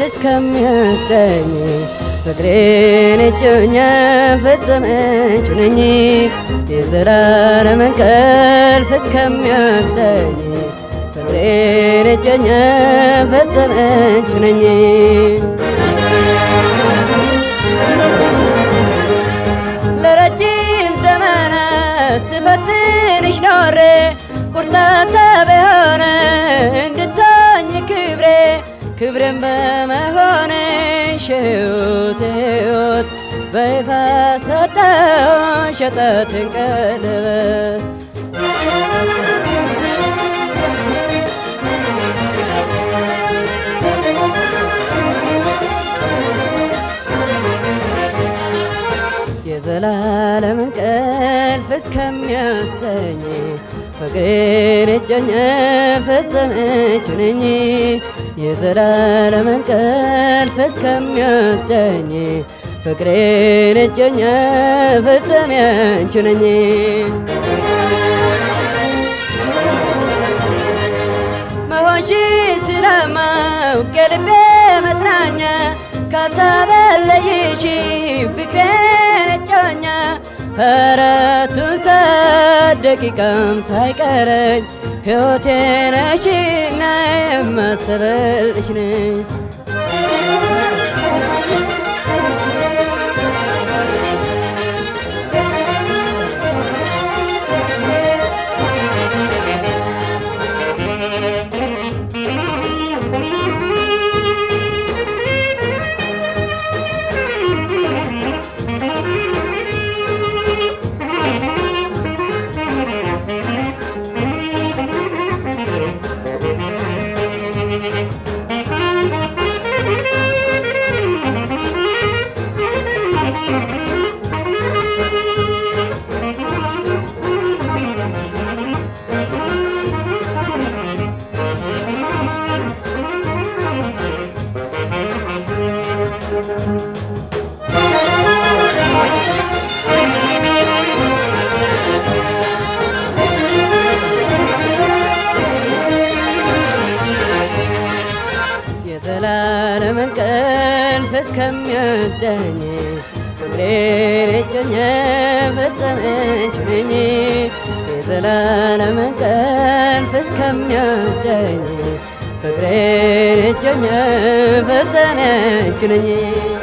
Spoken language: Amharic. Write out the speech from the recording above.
እስከሚያጠኝ ፍቅሬን እጮኛ ፈጸመች ነኝ የዘላለም እንቅልፍ እስከሚያጠኝ ፍቅሬን እጮኛ ፈጸመች ነኝ ለረጅም ዘመናት ስፈትንሽ ኖሬ ቁርጣታ በሆነ እንድታኝ ክብሬ ክብርን በመሆንሽ ሕይወት ሕይወት በይፋ ሰጠው ሸጠትን ቀለበት የዘላለም እንቅልፍ እስከሚያስተኝ ፍቅሬን እጮኛ ፈጸመች ነኝ የዘላለም እንቅልፍ እስከሚያስተኝ ፍቅሬን እጮኛ ፈጸመች ነኝ መሆንሽ ስለማውቅ የልቤ መጽናኛ ካልተበለይሽ ፍቅሬን እጮኛ ከረቱን ከደቂቃም ሳይቀረኝ ሕይወቴ ነሽና የማስበልሽ ነኝ የዘላለም እንቅልፍ እስከሚወስደኝ ፍቅሬን እጮኛ ፈጸመች ነኝ የዘላለም እንቅልፍ እስከሚወስደኝ ፍቅሬን እጮኛ ፈጸመች ነኝ